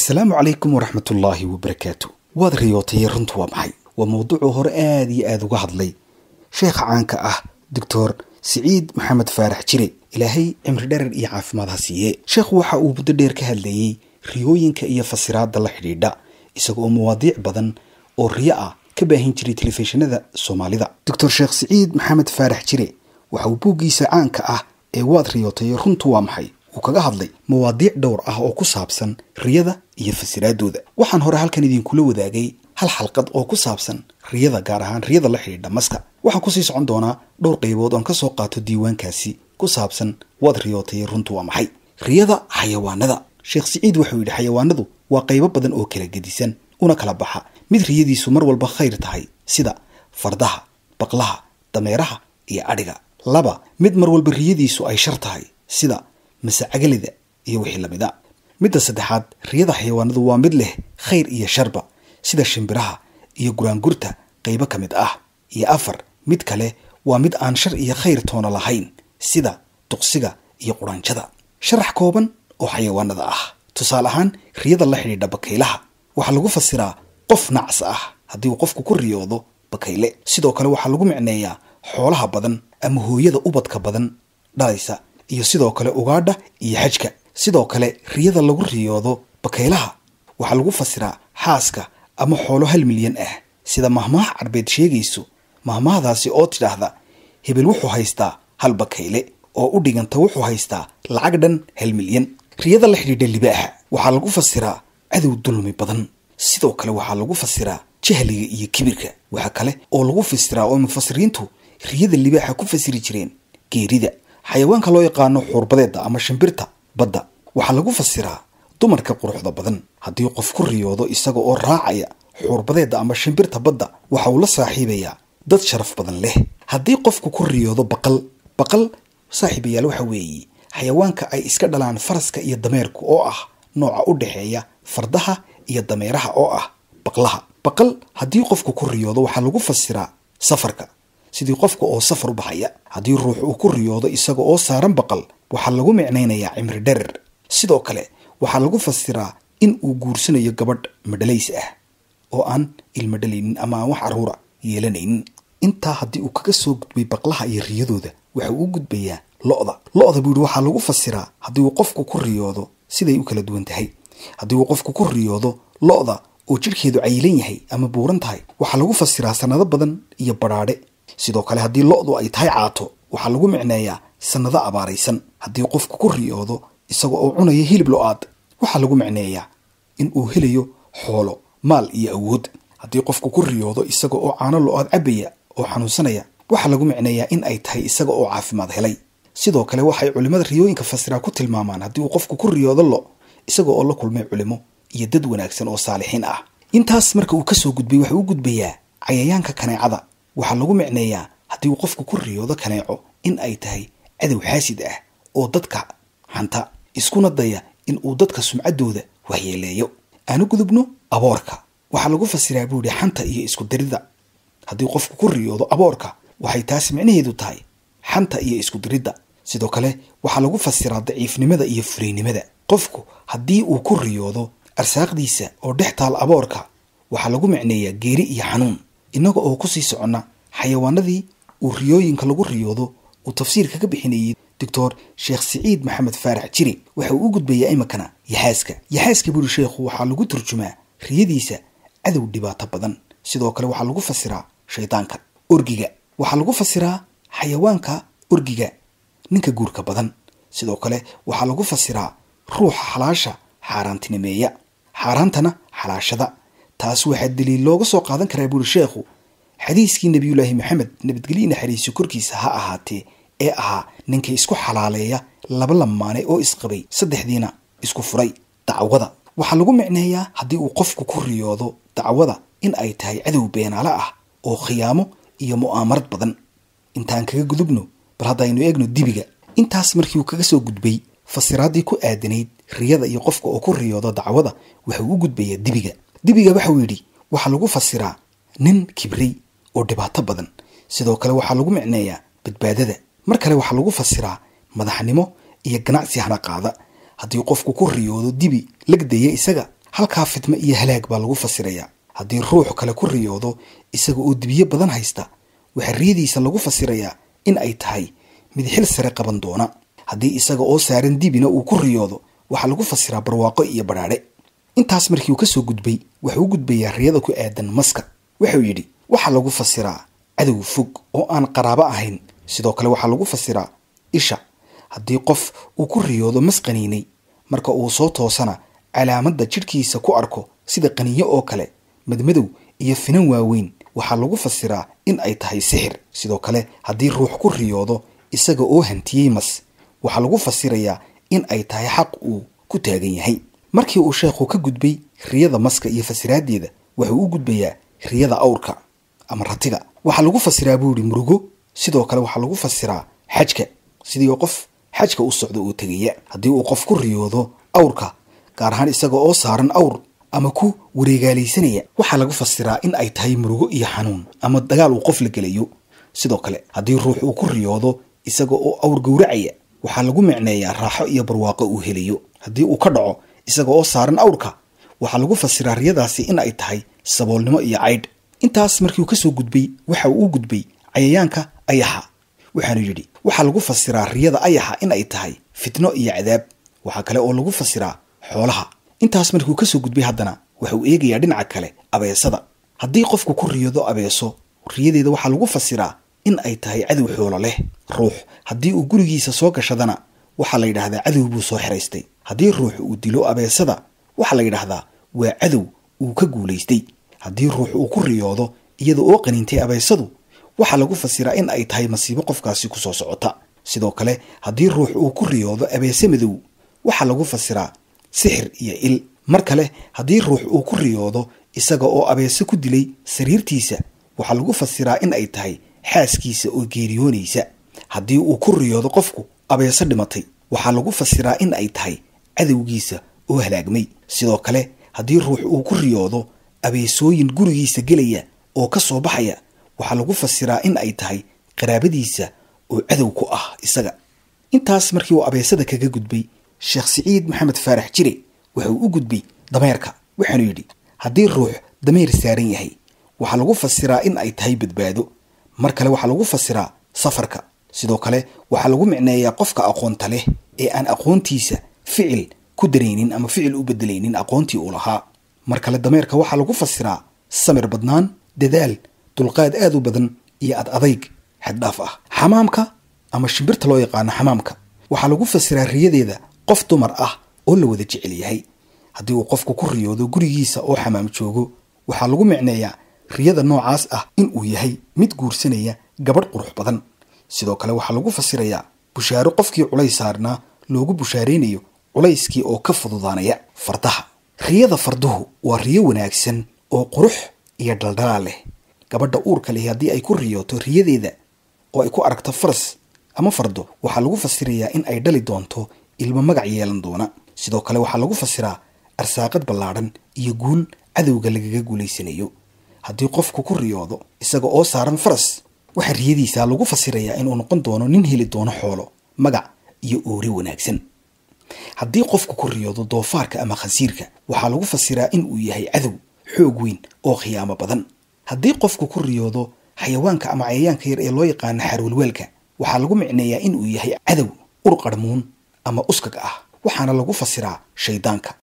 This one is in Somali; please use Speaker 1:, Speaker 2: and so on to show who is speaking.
Speaker 1: asalaamu calaykum waraxmatullaahi wabarakaatu waad riyootay runtu waa maxay waa mawduucuu hore aad iyo aada uga hadlay sheekha caanka ah doctor siciid maxamed faarax jire ilaahay cimri dherer iyo caafimaad ha siiye sheekhu waxa uu muddo dheer ka hadlayey riyooyinka iyo fasiraadda la xidhiidha isaga oo mawaadiic badan oo riyo ah ka baahin jiray telefishinada soomaalida doctor sheekh siciid maxamed faarax jire waxa uu buuggiisa caanka ah ee waad riyootay runtu waa maxay uu kaga hadlay mawaadiic dhowr ah oo ku saabsan riyada iyo fasiraadooda waxaan hore halkan idinkula wadaagay hal xalqad oo ku saabsan riyada gaar ahaan riyada la xidhiidha maska waxaan kusii socon doonaa dhowr qaybood oon kasoo qaato diiwaankaasi ku saabsan waad riyootay runtu waa maxay riyada xayawaanada sheekh siciid wuxuu yidhi xayawaanadu waa qaybo badan oo kala gedisan una kala baxa mid riyadiisu mar walba khayr tahay sida fardaha baqlaha dameeraha iyo adhiga laba mid mar walba riyadiisu ay shar tahay sida masacagalida iyo wixii lamid a midda saddexaad riyada xayawaanadu waa mid leh khayr iyo sharba sida shimbiraha iyo guraangurta qaybo ka mid ah iyo afar mid kale waa mid aan shar iyo khayr toona lahayn sida duqsiga iyo quraanjada sharax kooban oo xayawaanada ah tusaale ahaan riyada la xidhiidha bakaylaha waxaa lagu fasiraa qof nacs ah haddii uu qofku ku riyoodo bakayle sidoo kale waxaa lagu micneeyaa xoolaha badan ama hooyada ubadka badan dhalaysa iyo sidoo kale ugaadha iyo xajka sidoo kale riyada lagu riyoodo bakaylaha waxaa lagu fasiraa xaaska ama xoolo hal milyan ah sida mahmaah carbeed sheegayso mahmaahdaasi oo tidhaahda hebel wuxuu haystaa hal bakayle oo u dhiganta wuxuu haystaa lacag dhan hal milyan riyada la xidhiidha libaaxa waxaa lagu fasiraa cadow dulmi badan sidoo kale waxaa lagu fasiraa jahliga iyo kibirka waxaa kale oo lagu fasiraa oo mufasiriintu riyada libaaxa ku fasiri jireen geerida xayawaanka loo yaqaano xuurbadeeda ama shimbirta badda waxaa lagu fasiraa dumarka quruxda badan haddii qof ku riyoodo isaga oo raacaya xuurbadeeda ama shimbirta badda waxa uu la saaxiibayaa dad sharaf badan leh haddii qofku ku riyoodo baqal baqal saaxiibayaal waxa weeye xayawaanka ay iska dhalaan faraska iyo dameerku oo ah nooca u dhexeeya fardaha iyo dameeraha oo ah baqlaha baqal haddii qofku ku riyoodo waxaa lagu fasiraa safarka sidii qofka oo safar u baxaya haddii ruux uu ku riyoodo isaga oo saaran baqal waxaa lagu micnaynayaa cimri dherer sidoo kale waxaa lagu fasiraa in uu guursanayo gabadh madhalays ah oo aan ilma dhalaynin ama aan wax caruura yeelanaynin intaa haddii uu kaga soo gudbay baqlaha iyo riyadooda waxa uu u gudbayaa lo-da lo-da buu yihi waxaa lagu fasiraa haddii uu qofku ku riyoodo siday u kala duwan tahay haddii uu qofku ku riyoodo lo-da oo jidhkeedu cayilan yahay ama buuran tahay waxaa lagu fasiraa sanado badan iyo badhaadhe sidoo kale haddii lo-du ay tahay caato waxaa lagu micneeyaa sanado abaaraysan haddii qofku ku riyoodo isaga oo cunaya hilib lo-aad waxaa lagu micneeyaa in uu helayo xoolo maal iyo awood haddii qofku ku riyoodo isaga oo caano lo-aad cabaya oo xanuunsanaya waxaa lagu micneeyaa in ay tahay isaga oo caafimaad helay sidoo kale waxay culimmada riyooyinka fasiraa ku tilmaamaan haddii uu qofku ku riyoodo lo isaga oo la kulmay culimo iyo dad wanaagsan oo saalixiin ah intaas marka uu kasoo gudbay waxa u gudbayaa cayayaanka kaneecada waxaa lagu micneeyaa haddii uu qofku ku riyoodo kaneeco in ay tahay cadow xaasid ah oo dadka xanta iskuna daya in uu dadka sumcaddooda waxyeeleeyo aanu gudubno aboorka waxaa lagu fasiraa buu yihi xanta iyo isku diridda haddii qofku ku riyoodo aboorka waxay taasi micnaheedu tahay xanta iyo isku diridda sidoo kale waxaa lagu fasiraa daciifnimada iyo furaynimada qofku haddii uu ku riyoodo arsaaqdiisa oo dhex taal aboorka waxaa lagu micneeyaa geeri iyo xanuun innaga oo kusii soconna xayawaanadii uu riyooyinka lagu riyoodo uu tafsiir kaga bixinayay doctor sheekh siciid maxamed faarax jiri waxa uu u gudbayaa iminkana yaxaaska yaxaaska buuri sheekhu waxaa lagu turjumaa riyadiisa cadow dhibaato badan sidoo kale waxaa lagu fasiraa shaydaanka orgiga waxaa lagu fasiraa xayawaanka orgiga ninka guurka badan sidoo kale waxaa lagu fasiraa ruuxa xalaasha xaaraantinimeeya xaaraantana xalaashada taas waxaa daliil looga soo qaadan karaa buuri sheekhu xadiiskii nebiyullaahi maxamed nabadgelye naxariiso korkiisa ha ahaatee ee ahaa ninkii isku xalaaleeya laba lamaane oo isqabay saddexdiina isku furay dacwada waxaa lagu micneeyaa haddii uu qofku ku riyoodo dacwada in ay tahay cadow beenaale ah oo khiyaamo iyo mu'aamarad badan intaan kaga gudubno bal haddaynu eegno dibiga intaas markii uu kaga soo gudbay fasiraaddii ku aadanayd riyada iyo qofka oo ku riyoodo dacwada waxauu u gudbayaa dibiga dibiga waxau yidhi waxaa lagu fasiraa nin kibray oo dhibaato badan sidoo kale waxaa lagu micneeyaa badbaadada mar kale waxaa lagu fasiraa madaxnimo iyo ganacsi hana qaada haddii qofku ku riyoodo dibi lagdaya isaga halkaa fitmo iyo halaag baa lagu fasirayaa haddii ruux kale ku riyoodo isaga oo dibiyo badan haysta waxaa riyadiisa lagu fasirayaa in ay tahay mid xil sare qaban doona haddii isaga oo saaran dibina uu ku riyoodo waxaa lagu fasiraa barwaaqo iyo badhaadhe intaas markii uu ka soo gudbay wuxuu u gudbayaa riyada ku aadan maska wuxuu yidhi waxaa lagu fasiraa cadow fog oo aan qaraabo ahayn sidoo kale waxaa lagu fasiraa isha haddii qof uu ku riyoodo mas qaniinay marka uu soo toosana calaamadda jidhkiisa ku arko sida qaniyo oo kale madmadow iyo finan waaweyn waxaa lagu fasiraa in ay tahay sixir sidoo kale haddii ruux ku riyoodo isaga oo hantiyey mas waxaa lagu fasirayaa in ay tahay xaq uu ku taagan yahay markii uu sheekhu ka gudbay riyada maska iyo fasiraaddeeda wuxuu u gudbayaa riyada awrka ama ratiga waxaa lagu fasiraa buu ihi murugo sidoo kale waxaa lagu fasiraa xajka sidii qof xajka u socdo oo tegaya haddii uu qof ku riyoodo awrka gaar ahaan isaga oo saaran awr ama ku wareegaalaysanaya waxaa lagu fasiraa in ay tahay murugo iyo xanuun ama dagaal uu qof la gelayo sidoo kale haddii ruux uu ku riyoodo isaga oo awr gowracaya waxaa lagu micneeyaa raaxo iyo barwaaqo uu helayo haddii uu ka dhaco isaga oo saaran awrka waxaa lagu fasiraa riyadaasi in ay tahay saboolnimo iyo caydh intaas markii uu ka soo gudbay waxa uu u gudbay cayayaanka ayaxa waxaanu yidhi waxaa lagu fasiraa riyada ayaxa in ay tahay fitno iyo cadaab waxaa kale oo lagu fasiraa xoolaha intaas markii uu ka soo gudbay haddana waxa uu eegayaa dhinaca kale abeesada haddii qofku ku riyado abeeso riyadeeda waxaa lagu fasiraa in ay tahay cadow xoolo leh ruux haddii uu gurigiisa soo gashadana waxaa la yidhaahdaa cadow buu soo xiraystay haddii ruux uu dilo abeesada waxaa la yidhaahdaa waa cadow uu ka guulaystay haddii ruux uu ku riyoodo iyada oo qaniintay abeesadu waxaa lagu fasiraa in ay tahay masiibo qofkaasi ku soo socota sidoo kale haddii ruux uu ku riyoodo abeese madow waxaa lagu fasiraa sixir iyo il mar kale haddii ruux uu ku riyoodo isaga oo abeese ku dilay sariirtiisa waxaa lagu fasiraa in ay tahay xaaskiisa oo geeriyoonaysa haddii uu ku riyoodo qofku abeese dhimatay waxaa lagu fasiraa in ay tahay cadowgiisa oo halaagmay sidoo kale haddii ruux uu ku riyoodo abeesooyin gurigiisa gelaya oo ka soo baxaya waxaa lagu fasiraa in ay tahay qaraabadiisa oo cadow ku ah isaga intaas markii uu abeesada kaga gudbay sheekh siciid maxamed faarax jire wuxuu u gudbay dameerka waxaanu yidhi haddii ruux dameer saaran yahay waxaa lagu fasiraa in ay tahay badbaado mar kale waxaa lagu fasiraa safarka sidoo kale waxaa lagu micneeyaa qofka aqoonta leh ee aan aqoontiisa ficil ku daraynin ama ficil u bedelaynin aqoontii uu lahaa mar kale dameerka waxaa lagu fasiraa samir badnaan dadaal dulqaad aad u badan iyo ad adayg xaddhaaf ah xamaamka ama shimbirta loo yaqaano xamaamka waxaa lagu fasiraa riyadeeda qof dumar ah oo la wada jecel yahay haddii uu qofku ku riyoodo gurigiisa oo xamaam joogo waxaa lagu micneeyaa riyada noocaas ah in uu yahay mid guursanaya gabadh qurux badan sidoo kale waxaa lagu fasirayaa bushaaro qofkii culays saarnaa loogu bushaaraynayo culayskii oo ka fududaanaya fardaha riyada farduhu waa riyo wanaagsan oo qurux iyo dhaldhalaal leh gabadha uurka leh haddii ay ku riyooto riyadeeda oo ay ku aragto faras ama fardo waxaa lagu fasirayaa in ay dhali doonto ilmo magac yeelan doona sidoo kale waxaa lagu fasiraa arsaaqad ballaadhan iyo guul cadowga lagaga guulaysanayo haddii qofku ku riyoodo isaga oo saaran faras waxaa riyadiisa lagu fasirayaa inuu noqon doono nin heli doono xoolo magac iyo oore wanaagsan haddii qofku ku riyoodo doofaarka ama khasiirka waxaa lagu fasiraa in uu yahay cadow xoog weyn oo khiyaamo badan haddii qofku ku riyoodo xayawaanka ama cayayaanka yar ee loo yaqaano xarwalwaalka waxaa lagu micneeyaa in uu yahay cadow ur qarmuun ama uskag ah waxaana lagu fasiraa shaydaanka